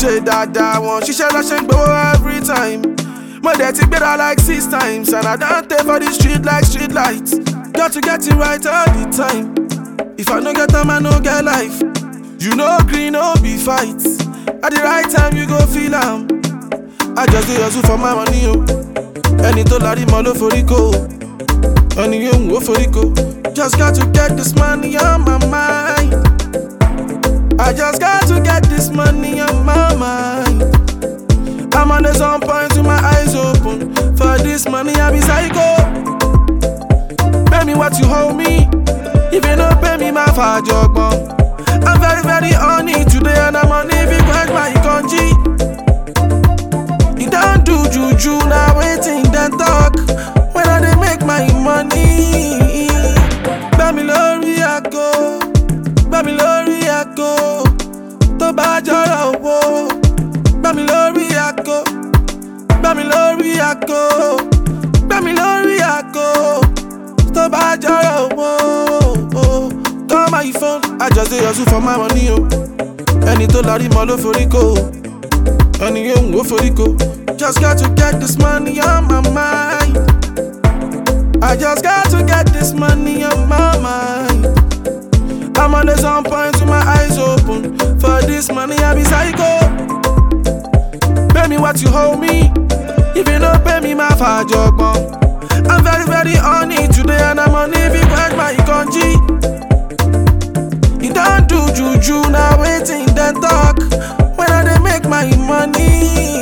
ṣe dáadáa wọn ṣiṣẹ́ lọ́ṣẹ́ ń gbowó every time. Mo dẹ̀ ti gbéra like six times and I don tey for the street like street light. Got to get it right all the time. If I no get time, I no get life. You know green, no be fight. At the right time, you go feel am. I just dey hustle for my money o. Ẹni tó larí mọ́ ló forí kó o. Ẹni yóò wò forí kó. Just got to get this money on my mind. I just got to get this money on my mind. I'm on the sun point with my eyes open. For this money, I be psycho. Pay me what you hold me. If you don't pay me, my father I'm very, very on it today, and I'm on it because my country. You don't do juju, now waiting, then talk. When I dey make my money. Gbàmí lórí àgọ́, gbàmí lórí àgọ́, tó bá jọrọ̀ owó. Gbàmí lórí àgọ́, gbàmí lórí àgọ́, gbàmí lórí àgọ́, tó bá jọrọ̀ owó. Call my phone, I just dey hustle for my money o. Ẹni tó larí mọ́ ló forí kó o. Ẹni yóò wò forí kó. Just got to get this money on my mind. I just got to get this money on my mind. I'm on the sun point with my eyes open. For this money, I be psycho. Pay me what you hold me. If you don't pay me, my father I'm very, very on it today, and I'm on it because my country. You don't do juju, now waiting, then talk. When I dey make my money.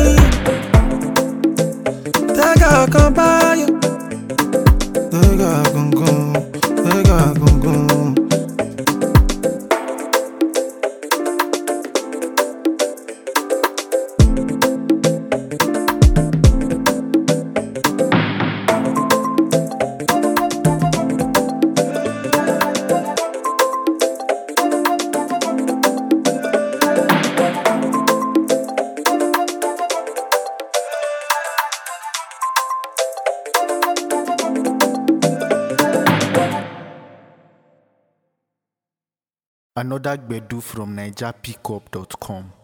Tẹ́gà kan báyọ̀. Tẹ́gà gangan, tẹ́gà gangan. Another Gbedu from NigerPickup.com.